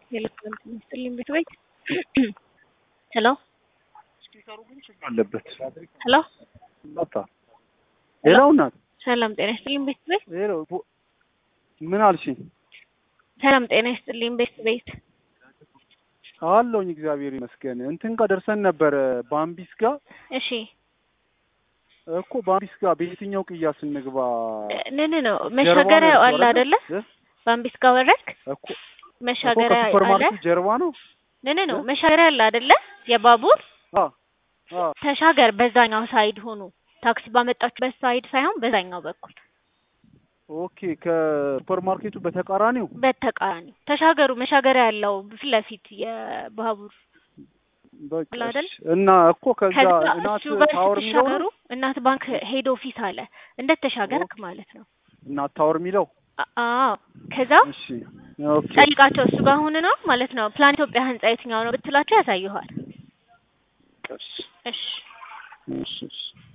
የኤሌክትሮኒክስ ሚኒስትር ቤት ቤት ሄሎ ስፒከሩ ግን ችግር አለበት። ሄሎ መጣ ሌላው እናት ሰላም ጤና ይስጥልኝ ቤት ቤት ሌላው ቦ- ምን አልሽኝ? ሰላም ጤና ይስጥልኝ ቤት ቤት አለውኝ እግዚአብሔር ይመስገን። እንትን ጋር ደርሰን ነበረ ባምቢስ ጋር እሺ እኮ ባምቢስ ጋር በየትኛው ቅያስ እንግባ? ንን ነው መሻገሪያ አለ አይደለ? እ? ባምቢስ ጋር ወረድክ እኮ እኮ መሻገሪያ ከሱፐር አለ ማርኬቱ ጀርባ ነው። ንን ነው መሻገሪያ አለ አይደለ? የባቡር አ አ ተሻገር በዛኛው ሳይድ ሆኑ ታክሲ ባመጣችበት ሳይድ ሳይሆን በዛኛው በኩል ኦኬ ከሱፐር ማርኬቱ በተቃራኒው በተቃራኒ ተሻገሩ መሻገሪያ ያለው ፊት ለፊት የባቡር በቃ አለ አይደል? እሺ። እና እኮ ከዛ ከዛ እናት እሱ ጋር ታወር የሚለው ስትሻገሩ ነው እናት ባንክ ሄድ ኦፊስ አለ እንደተሻገርክ ማለት ነው። እናት ታወር የሚለው አ- አዎ ከዛ እሺ ኦኬ ጠይቃቸው እሱ ጋር ሁን ነው ማለት ነው። ፕላን ኢትዮጵያ ህንጻ የትኛው ነው ብትላቸው ያሳዩሃል። እሺ እሺ እሺ እሺ